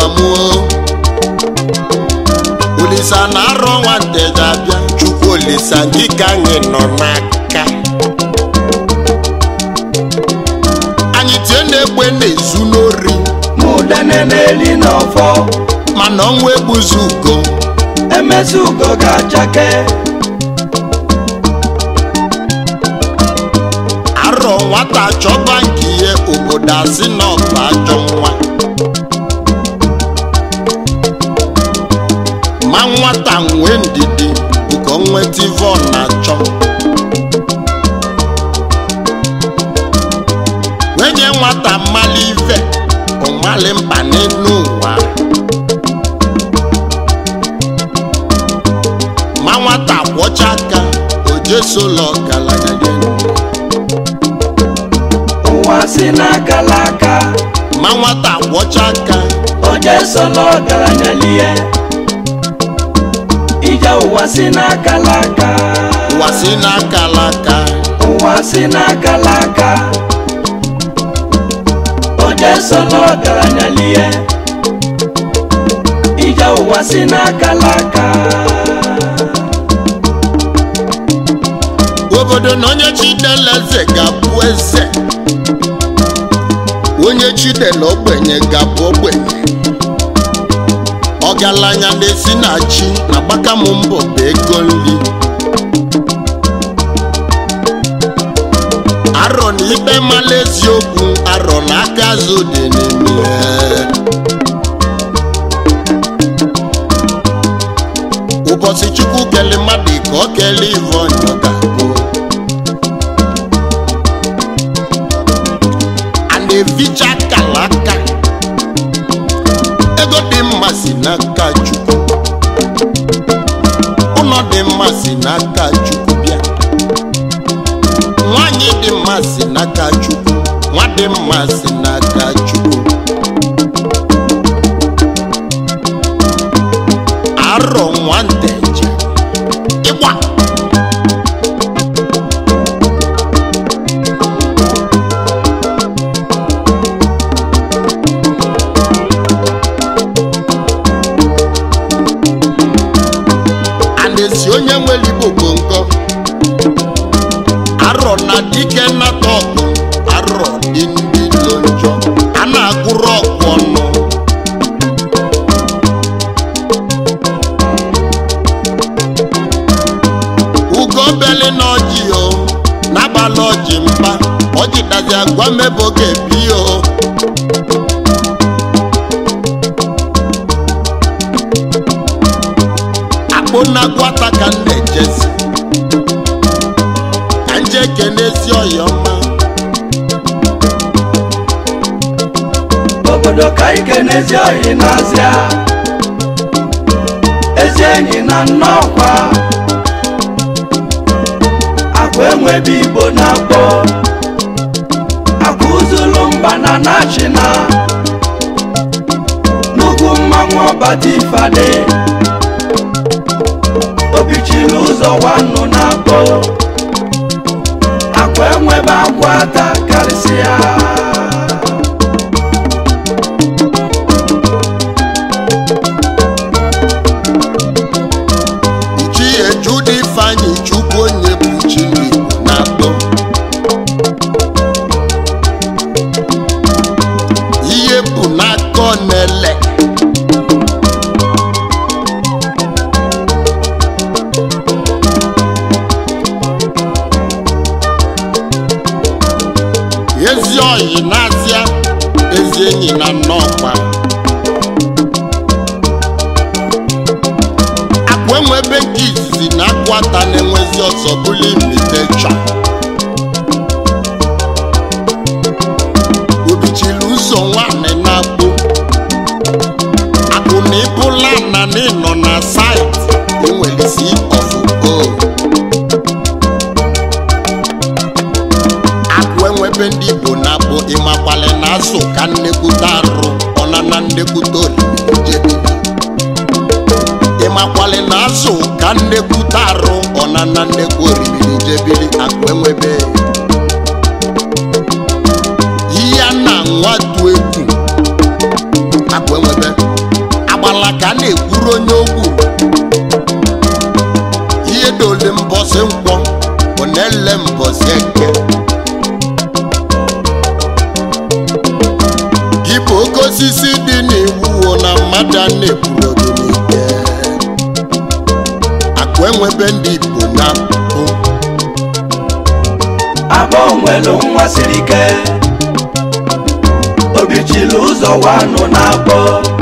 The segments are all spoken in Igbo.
mụọ olisa na arọ nwanteja abịa chukwu olisa gị ka anyị nọ n'aka anyị tie na-egbe na-ezu n'ori mụdene na-eli n'ọfọ mana ọnwa egbuzi ugo emezi ugo ga-achake arọ nwata chọba nke ihe obodo asị na ọba ajọ nwa ma nwata nwee ndidi ugo nweta ive ọ na-achọ wenye nwata mmali ive ọmali mkpa n'elu ụwa ma nwata kwọcha aka ojesola ọgaranya n'elu ụwa si n'akala aka ma nwata kwọcha aka oje sola ọgaranya lie ije ụwa si n'akala aka ụwa si n'aka alaka ụwa si n'akala aka oje sola ọgaranya lie ije ụwa si n'akala aka obodo na onye chidela eze ga-abụ eze onye chidela ogbenye ga-abụ ogbenye ọgaranya na-esi na chi na gbaka m mbọ bụ ego nri arọ na ikpe mala eziokwu arọ na aka azụ dị n'ime ya. ụbọchị chukwu kele mmadụ ka ọ kele ive ọnyọ ga-abụ a na-eficha akala aka ego dị mma si n'aka chukwu ụlọ dị mma si n'aka chukwu bịa nwanyị dị mma si n'aka chukwu nwa dị mma si n'aka chukwu arọ nwanteje ịgba a na-esi onye nwere igbo gbongo arọ na dike nnata ọgụ arọ dị ndị lo njọ a na-agụrụ ọgụ ọnụ ugo beli na ọjị o n'abalị ọjị mkpa ọjị dazi agwa mebe oge bi o akpụ na gwata ka m na-ejezi ka nje kenezi ọyọma obodo ka ike n'ezi ohi n'azịa ezi enyi na nnọkwa akwa enwebe igbo na-akpọ akwa uzulu mba na nachina nnukwu mmanwụ ọbata ifade obichiri ụzọ nwannu na-akpọ akwa enwebe akwa ata karịsịa chi ejude ifeanyị chukwu onye bụ chi n'igbo na-akpọ ihe bụ n'aka ọ na-ele ezi oyi na-azịa ezi enyi na nnọọkwa akwa enwe ebe nke izizi na akwata na-enwezi ọzọ bụla imitecha obichiri ụzọ nwanne na-akpụ akụ na ịbụla na n'ịnọ na saịtị enwelisi ọfụgo akụ enwebe ndị igbo na-akpụ ịmakwale na azụ ka nnekwute arụ ọnana nnekwute olili jebili ịmakwale na azụ ka nnekwute arụ ọnana nnekwu oribiri jebili akụ enwebe ihe a na nwatu egwu akụ enwebe ọgbala ka a na-ekwuru onye ogwu ihe dole mbọsị nkwọ bụ na-ele mbọsị eke gị bụ oke osisi dị n'iwu wo na mmadụ a na-ekwuru gị n'ike akụ enwebe ndị igbo na mbụ abọ nwelu nwa siri ike obichili ụzọ wanụ na-akpọ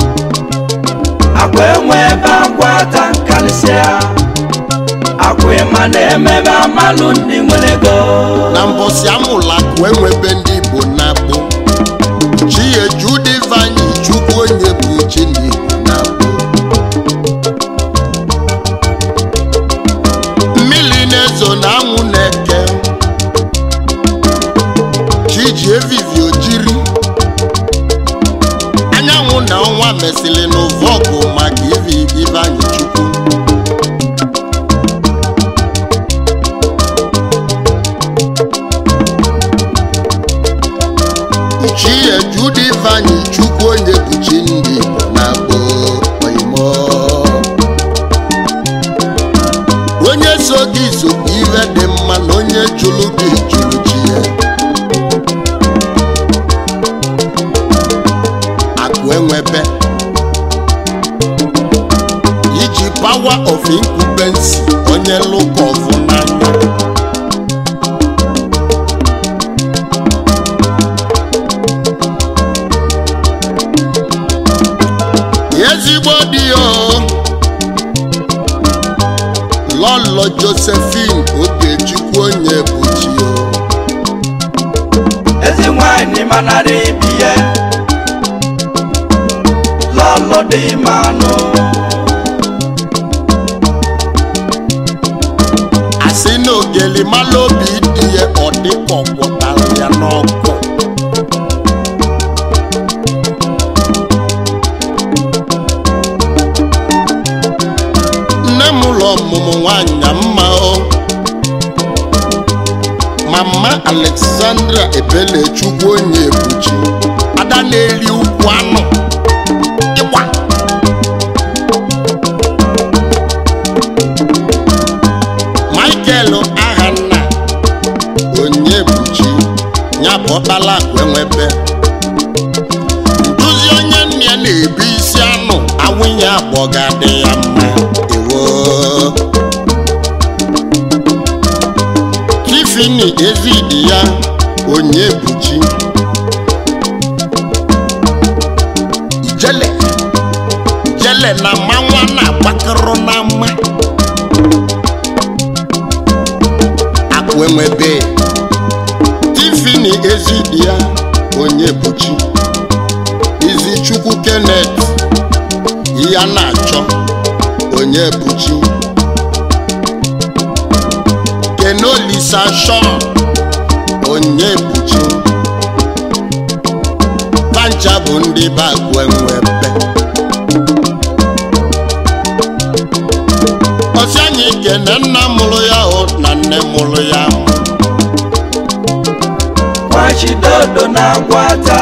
akwa enwe ebe akwa ata karịsịa akwa ịma na-emebe amalụ ndị nwere ego na mbọsị amụla akụ enwebe ndị igbo na-akpụ chi eju dịvanyị chukwu onye bụ chi ndị igbo na-akpụ mmiri na-ezo na anwụ na-eke chi ji evivi ojiri anyanwụ na ọnwa mesịrị n'ụvọ ọgụ maka ivi ivanyị chukwu chi ejude ifeanyị chukwu onye bụ chi ndị igbo na-akpọ oimo onye so gị sokwa ihe dị mma na onye jụrụ gị jụrụ chi ya akụ enwebe iji pawa of incubency onye lụka ọfụ n'anya ezigbo di ya o. lọlọ josephine ogechukwu onye bụ chi o ezi nwanyị manara ibi ya lọlọ dị manụ asị na ogeli mala obi dị ya ọ dịka ọ gwọtara ya n'ọkụ nne m ụlọ ọmụmụ nwanyị mma o mama alexandra ebelechukwu onye ebuchi ada na-eri ukwu anụ ịgba michael ahanna onye buchi ya bụ ọkpala akụ enwebe nduzi onye nne ya na-ebu isi anụ awụnye agbọ ga-adị ya mma ewo tifini ezidi ya onye buchi ijele ijele na manwa na-agbakọrọ na mma akụ enwebe tifini ezidi ya onye buchi izichukwu kenneth ya na-achọ onye buchi kenolisa shon onye buchi pancha bụ ndị be akụ enwebe ọsị anyị kene nna mụrụ ya hụ na nne mụrụ ya hụ nwachidodo na-agwata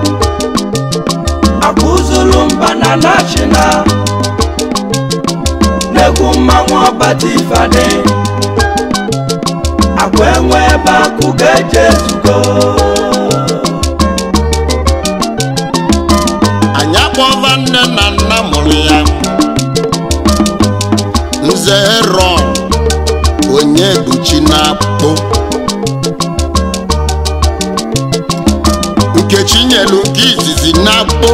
akụzulu mba na nachina n'egwu mmanwụ ọbata ifade akwa enwe ebe akụ ga-eje ezugo anyị akpọva nne na nna mụrụ ya nze ron onye buchi na-akpụ nkechi nyelu nke izizi na-akpụ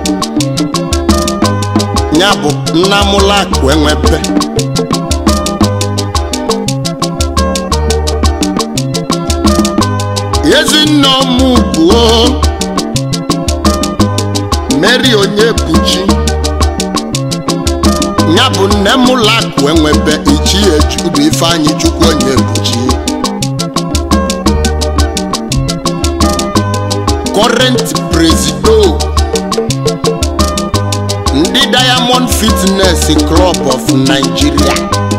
ya bụ nna mụla akụ enwepe ezinne ọmụgwuo mary onye buchi ya bụ nne m lakụ enwebe ichie judu ifeanyị chukwu onye buchi current presido ndị diamond fitness club of nigeria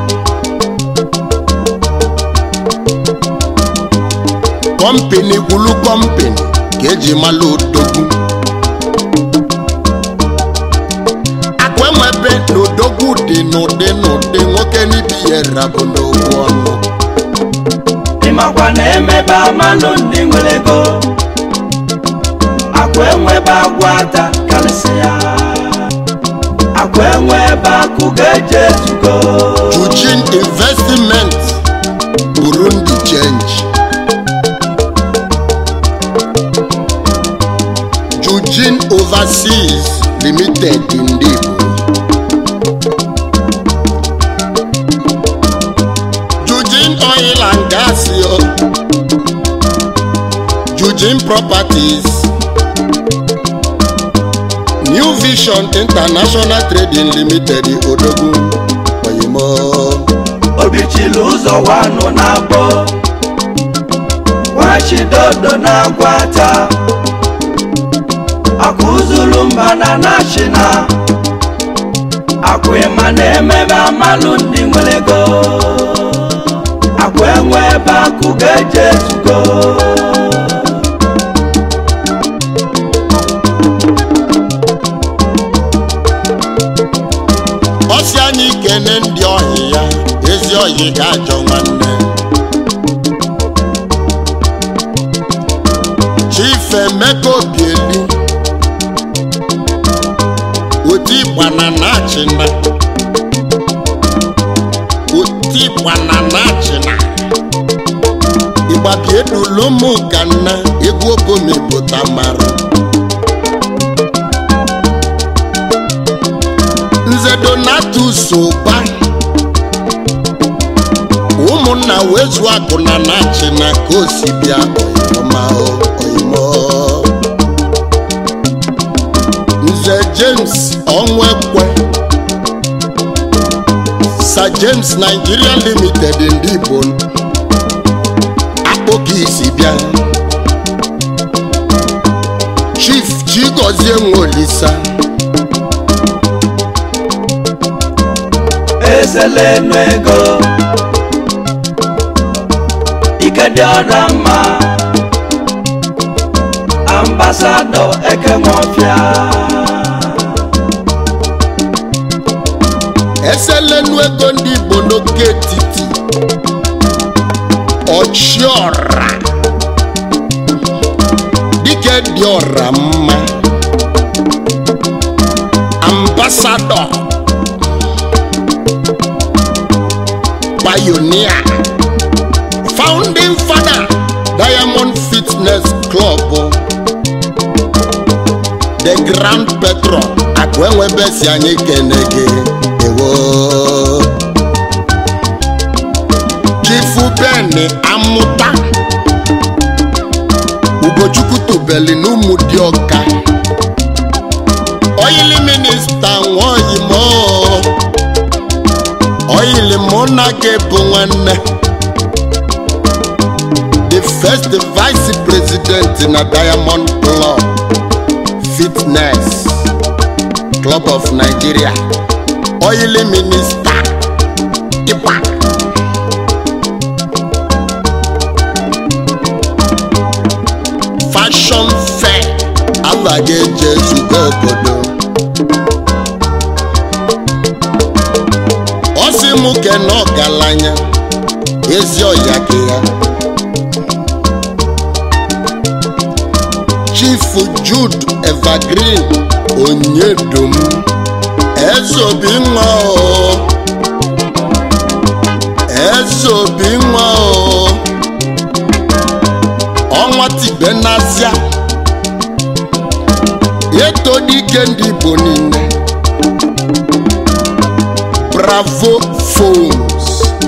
kọmpini gwulu kọmpini ka eji mala odogwu akụ akwenwebe na odogwu dị n'ụdị n'ụdị nwoke n'ibi ya rabụ n'okwu ọnụ ịmakwa na emebe amalụ ndị nwere ego akwa enwebe agwa ata karịsịa akwa enwebe akụ ga-eje ezugo Eugene Investment Burundi Change Eugene Overseas Limited ndị Igbo Eugene Oil and Gas yo. Eugene Properties New Vision International Trading Limited Odogwu Oyimo obichili ụzọ wanụ na-abọ wachidodo na-agwa ata akwa ụzụrụ mba na nashina akwa ịma na emebe amalụ ndị nwere ego akwa enwe ebe akụ ga-eje ezugo ọsị anyị kene ndị ọhị ya ezi ọhị ga-ajọ nwanne Chief Emeka Obieli oti gbana na-achịna oti gbana na-achịna ịgbabiedulụmụ ka nna egwu obomepụta mara nze donatus ụba ụmụnna wee zụọ akụ na na-achị na ka o si bịa ọyịmọma oyimo nze james ọnwekwe sir james nigeria limited ndị igbo akpọka isi bịa chief chigozie nweolisa ezelenu ego ike dị ọda mma ambasadọ ekenwọfịa eselenu ego ndị igbo n'oke etiti ọchiọra dike dị ọra mma ambasadọ pionia founding father diamond fitness club the grand patron akwenwebesi anyị kene gị ewo chifu beni amụta ugochukwu tobeli n'ụmụ dị ọka oyili minista nwaoyimo oyili mụ na gị bụ nwanne the first vice president na diamond club fitness club of nigeria oily minister ịkpa fashion fair agaghị eje ezugo obodo ọ sị mụ kene ọgaranya ezi ọya gị ya chief jude evergreen onyedum ezobi nwa o ezobi nwa o ọnwa tibe n'azịa etodike ndị igbo niile bravo phones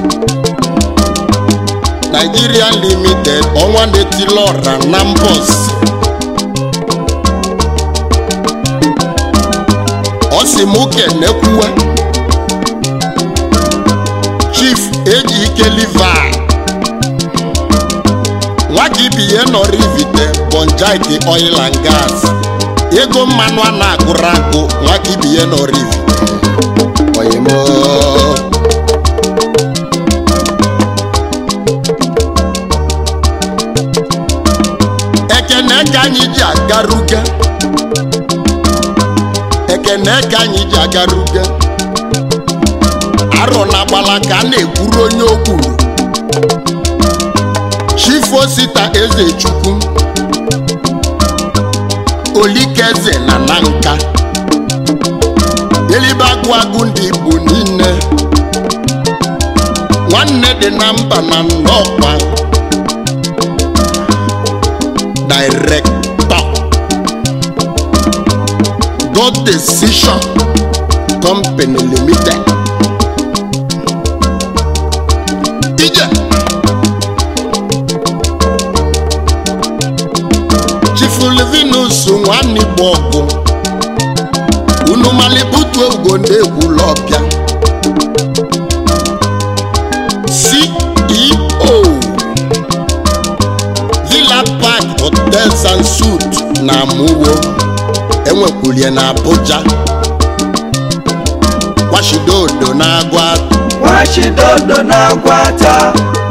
nigeria limited ọnwa na-etili ọra na mbọs ọ sị m kenekwuwe chief ejike livi nwa gị bi ihe nọrọ ivite bonjaiki oil and gas ego mmanụ a na-agụrụ agụ nwa gị bi ihe nọrọ ivite oyimo ekene ka anyị ji agaruga ekene ka anyị ji agaruge arọ na agbala ka a na-ekwuru onye o kwuru chifosita eze chukwu olikeze na na nka elibe agụ agụ ndị igbo niile nwanne dị na mba na nnọkwa director god decision company limited ije chifulivinus nwanne igbo ọgụ unu malibutu egwu ndị egwulọbịa ceo villa park hotels and suit na amuwo enwekwulie na abuja washidodo na agwa nwachidodo na-agwata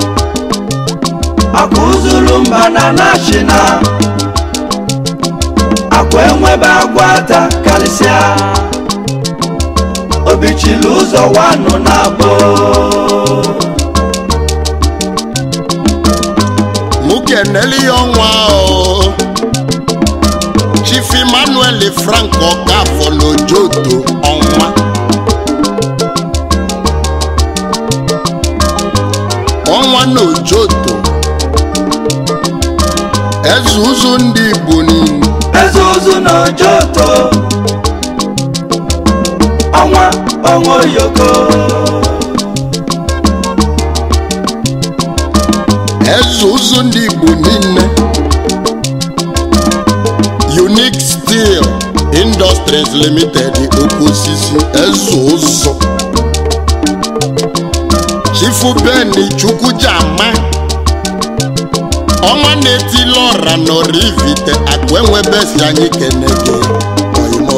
akụzulu mba na nashina akwa enwebe agwata karịsịa obichili ụzọ wanụ na abụ mụ keneli ya ọnwa o chief emmanuel frank ọkafọ n'ojoto ọnwa ọnwa n'ojoto eze ụzụ ndị igbo niile eze ụzụ na ojoto ọnwa ọnwa oyoko eze ụzụ ndị igbo niile unique steel industries limited oke osisi eze ụzụ chifu beni chukwujama ọnwa na-etili ọra n'orivite akụ enwebesi anyị kenege oimo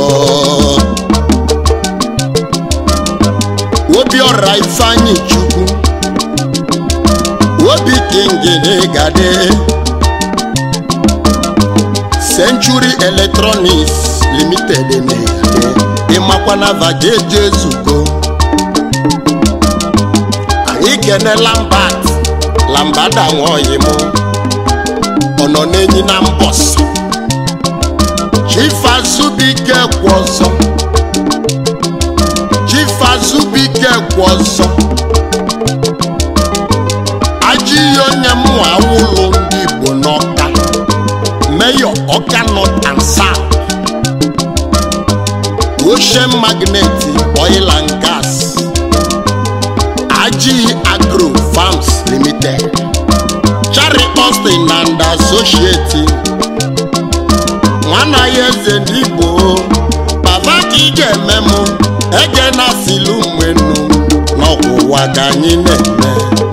obi ọra ifeanyị chukwu obi kingini gade century electronics limited na-egade ịmakwana vageje ezugo anyị kene lambat lambada nwaoyi mụ ọ nọ n'enyi na mbọsị chifazubike kwụ ọzọ chifazubike kwụ ọzọ ajọ ihe onye mmụ awụlụ ndị igbo n'ọka mayor ọka north and south ocean magnet oil and gas ajiyi agro farms limited chari austin and associate nwana ya eze ndị igbo baba ka ị ga-eme mụ ege na silu mwenu n'ọkwụwa ka anyị na-eme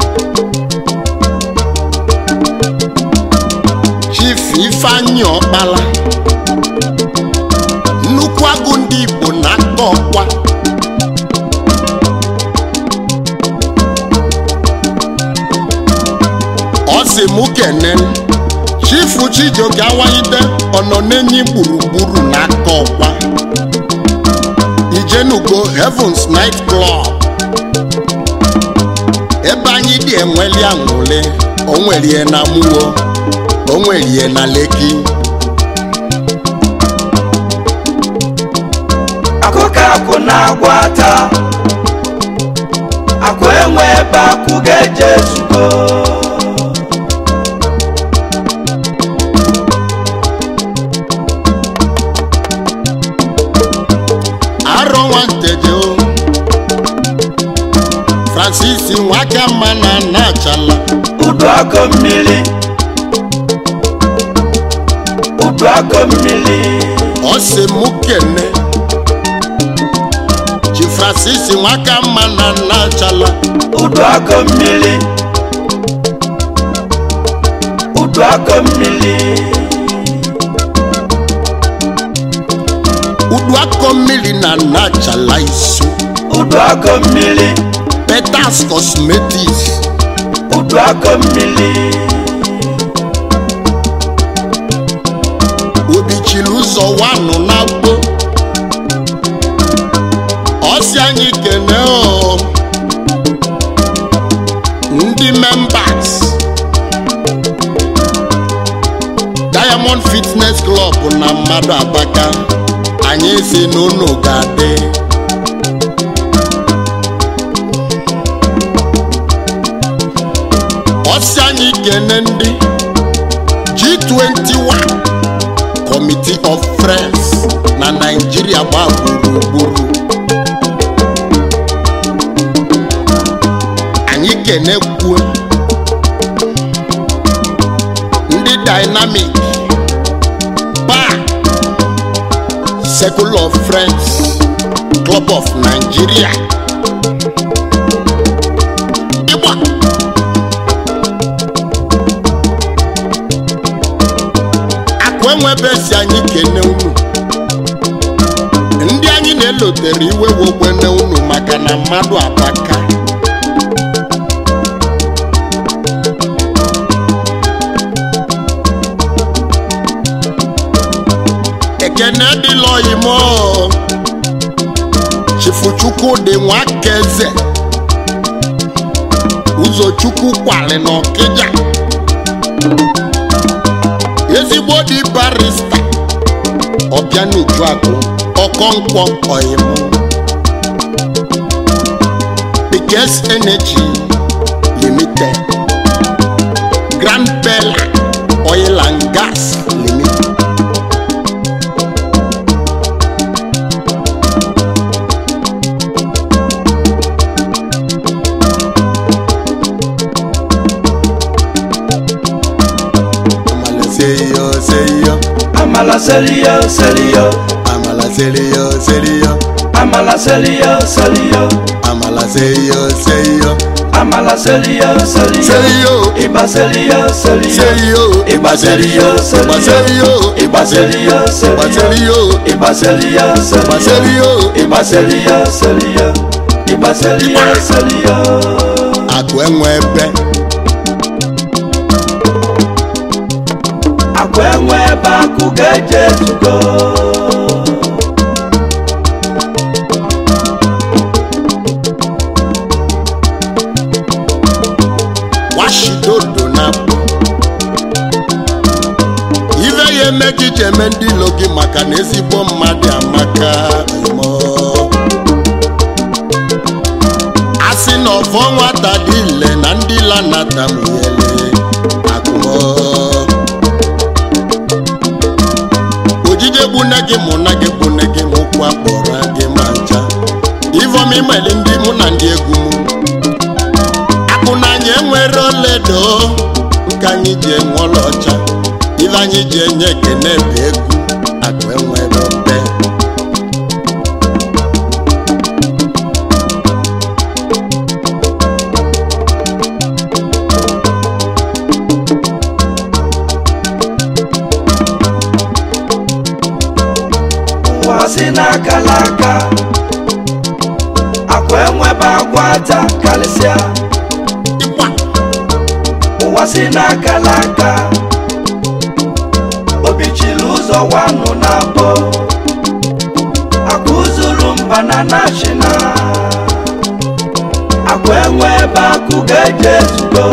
chief ifeanyị ọkpala nnukwu agụ ndị igbo na-aka ọkwa ọ sị mụ kene chifu chijioke awanyide ọnọ n'enyi gburugburu n'aka ọkwa ijenugo heavens night club ebe anyị dị enweli aṅụle onwerie na muwo onwerie na leki akụkọ akwụ na-agwata akwa enwe ebe akwụ ga-eje ezugo arọ nwanteje o francis nwaka mma na nachala udu akọ mmiri udu akọ mmiri ọ sị mụ kene chi francis nwaka mma na nachala udu akọ mmiri udu akọ mmiri udu akọ mmiri na nachala isu udu akọ mmiri peters cosmetics udu akọ mmiri obichiri ụzọ wanụ na gbo anyị kene o ndị members diamond fitness club na mmadụ abaka anyị si n'ụlọ ga-adị ọsị anyị kene ndị G21 Committee of Friends na Naịjirịa gba gburugburu anyị kenekwuo ndị Dynamic Bar Circle of Friends Club of Nigeria ịgba akụ enwebe si anyị kene unu ndị anyị na-elotere iwe wogbene unu maka na mmadụ abaka ekene dịla oyimo chifuchukwu dị nwakeze ụzọchukwu kwali n'ọkịja ezigbo dị barista ọbịanujuakụ ọkọnkwọ ọyịmụ Pikes Energy Limited Grand Bella Oil and Gas Limited Amala seyo seyo amala seliyo seliyo Amala seyo seyo amala seliyo seliyo Amala seyo seyo amala seliyo seliyo Seyo iba seliyo seliyo seyo iba seliyo Iba seliyo seyo iba seliyo Iba seliyo seyo iba seliyo Iba seliyo seyo iba seliyo seliyo iba seliyo seliyo Akụ enwe ebe akwa enwe ebe akụ ga-eje etugo washidodo na abụ ife ya eme gị ji eme ndị ilo gị maka na ezigbo mmadụ amaka imo a sị na ọfọ nwata dị ile na ndị lanata mụnyele akụmọ ojije gbune gị mụ na gị gbune gị mụkwu akpọrọ gị ma ncha ivom imeli ndị mụ na ndị egwu mụ akụnanya enwere oledo nke anyị ji enwe ọlaọcha ife anyị ji enye ekene bụ egwu akụ enwere obe ụwa si n'aka n'aka akwa enwebe agwa ata karịsịa ịgba ụwa si n'aka n'aka obi chiri ụzọ wanụ na abụ akwa ụzụrụ mba na nashina akwa enwe ebe akụ ga-eje etugo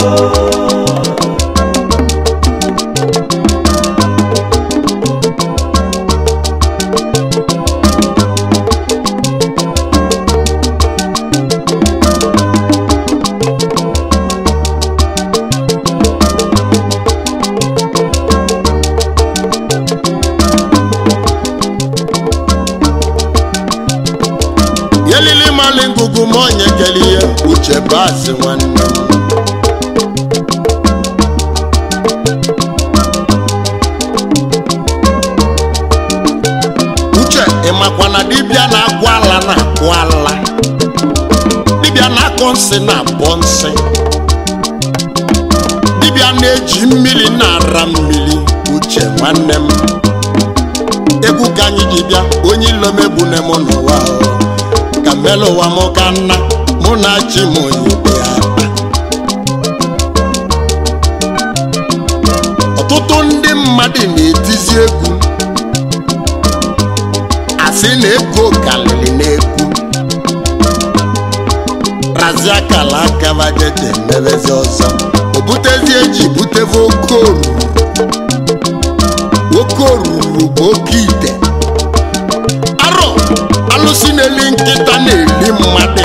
yelili mali ngụgụ ma onye kele ihe uche baasị nwanne m uche ịmakwa na dibịa na-agwọ ala na-akwụ ala dibịa na-akọ nsị na-abọ nsị dibịa na-eji mmiri na-ara mmiri uche nwanne m egwu ka anyị ji bịa onye ilomebune m n'ụwa o. ka mmelu ụwa m ka nna mụ na chi m oyibe ya akpa ọtụtụ ndị mmadụ na-etizi egwu asị na ego kalịrị n'egwu ji akala aka bajeje mebezi ọzọ o butezie ji buteve oke oruru oke oruru bụ oke ite arọ alụsị na-eli nkịta na-eli mmadụ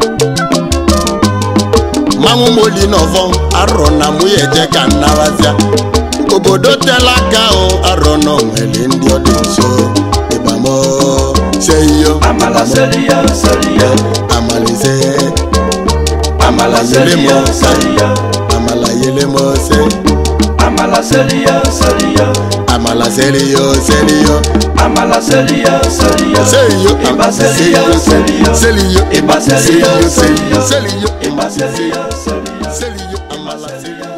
manwụ moli n'ọvọ arọ na mụya eje ka nnabazia obodo tela aka o arọ nọ nwere ndị ọ dị nso ịgbamo seyo amala seriya seriya amalise amala seriya seriya amala yelemose amala seriya seriya amala seriyo seriyo amala seriya seriya seyo Iba seriya seriya seriyo Iba seriya seriya seriyo Iba seriya seriya seriyo amala seriyo